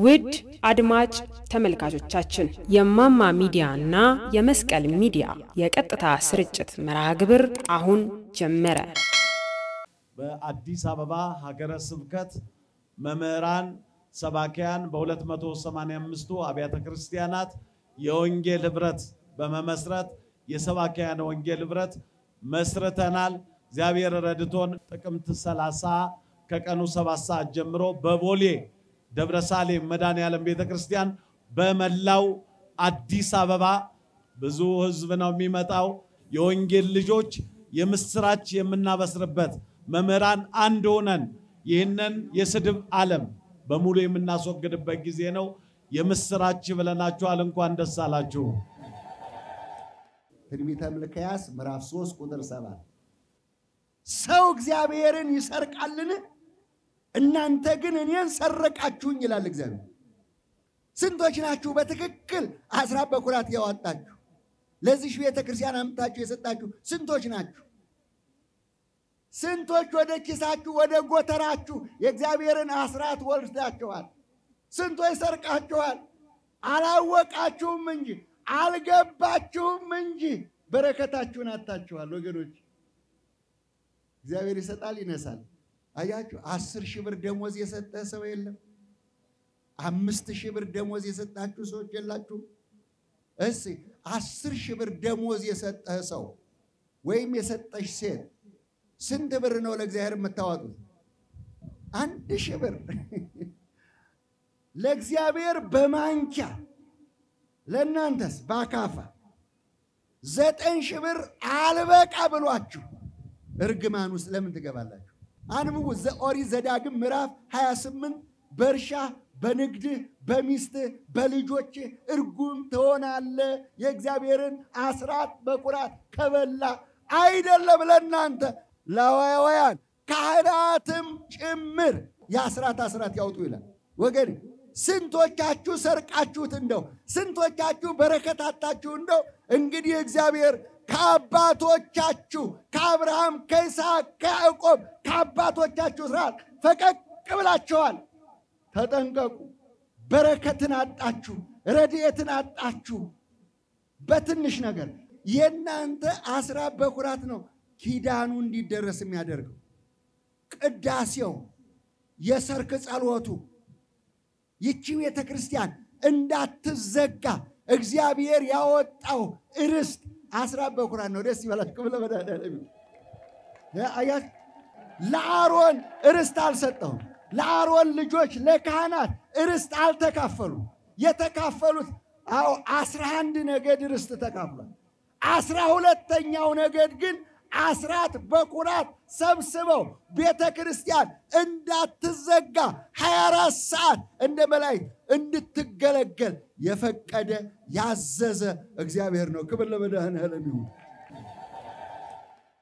ውድ አድማጭ ተመልካቾቻችን የማማ ሚዲያ እና የመስቀል ሚዲያ የቀጥታ ስርጭት መርሃ ግብር አሁን ጀመረ። በአዲስ አበባ ሀገረ ስብከት መምህራን ሰባኪያን በ285ቱ አብያተ ክርስቲያናት የወንጌል ህብረት በመመስረት የሰባኪያን ወንጌል ህብረት መስርተናል። እግዚአብሔር ረድቶን ጥቅምት 30 ከቀኑ 7 ሰዓት ጀምሮ በቦሌ ደብረ ሳሌም መድኃኔዓለም ቤተ ክርስቲያን በመላው አዲስ አበባ ብዙ ህዝብ ነው የሚመጣው። የወንጌል ልጆች የምስራች የምናበስርበት መምህራን አንድ ሆነን ይህንን የስድብ ዓለም በሙሉ የምናስወግድበት ጊዜ ነው። የምስራች ብለናችኋል። እንኳን ደስ አላችሁ። ትንቢተ ሚልክያስ ምዕራፍ 3 ቁጥር 7 ሰው እግዚአብሔርን ይሰርቃልን? እናንተ ግን እኔን ሰረቃችሁኝ ይላል እግዚአብሔር። ስንቶች ናችሁ በትክክል አስራት በኩራት ያወጣችሁ ለዚህ ቤተ ክርስቲያን አምጥታችሁ የሰጣችሁ ስንቶች ናችሁ? ስንቶች ወደ ኪሳችሁ ወደ ጎተራችሁ የእግዚአብሔርን አስራት ወልዳችኋል? ስንቶች ሰርቃችኋል? አላወቃችሁም እንጂ አልገባችሁም እንጂ በረከታችሁን አታችኋል ወገኖች። እግዚአብሔር ይሰጣል ይነሳል። አያችሁ፣ አስር ሺህ ብር ደሞዝ የሰጠ ሰው የለም። አምስት ሺህ ብር ደሞዝ የሰጣችሁ ሰዎች የላችሁም። እስ አስር ሺህ ብር ደሞዝ የሰጠህ ሰው ወይም የሰጠሽ ሴት ስንት ብር ነው ለእግዚአብሔር የምታዋጡት? አንድ ሺህ ብር ለእግዚአብሔር በማንኪያ ለእናንተስ በአካፋ ዘጠኝ ሺህ ብር አልበቃ ብሏችሁ እርግማን ውስጥ ለምን ትገባላችሁ? አንብቡ። ኦሪት ዘዳግም ምዕራፍ 28 በእርሻ በንግድህ በሚስትህ በልጆች እርጉም ትሆናለህ የእግዚአብሔርን አስራት በኩራት ከበላ አይደለም ለእናንተ ለዋውያን ካህናትም ጭምር የአስራት አስራት ያውጡ ይላል። ወገን ስንቶቻችሁ ሰርቃችሁት እንደው ስንቶቻችሁ በረከት አጣችሁ እንደው እንግዲህ እግዚአብሔር ከአባቶቻችሁ ከአብርሃም ከይስሐቅ ከያዕቆብ ከአባቶቻችሁ ስርዓት ፈቀቅ ብላችኋል። ተጠንቀቁ። በረከትን አጣችሁ፣ ረድኤትን አጣችሁ። በትንሽ ነገር የእናንተ አስራት በኩራት ነው ኪዳኑ እንዲደረስ የሚያደርገው ቅዳሴው፣ የሰርክ ጸሎቱ ይቺ ቤተ ክርስቲያን እንዳትዘጋ እግዚአብሔር ያወጣው ርስት አስራት በኩራት ነው። ደስ ይበላችሁ። ክብለ መድኃኔዓለም አያት ለአሮን ርስት አልሰጠውም። ለአሮን ልጆች ለካህናት ርስት አልተካፈሉ። የተካፈሉት አዎ አስራ አንድ ነገድ ርስት ተካፍሏል። አስራ ሁለተኛው ነገድ ግን አስራት በኩራት ሰብስበው ቤተ ክርስቲያን እንዳትዘጋ 24 ሰዓት እንደ መላእክት እንድትገለገል የፈቀደ ያዘዘ እግዚአብሔር ነው። ክብር ለመድኃኔዓለም ይሁን።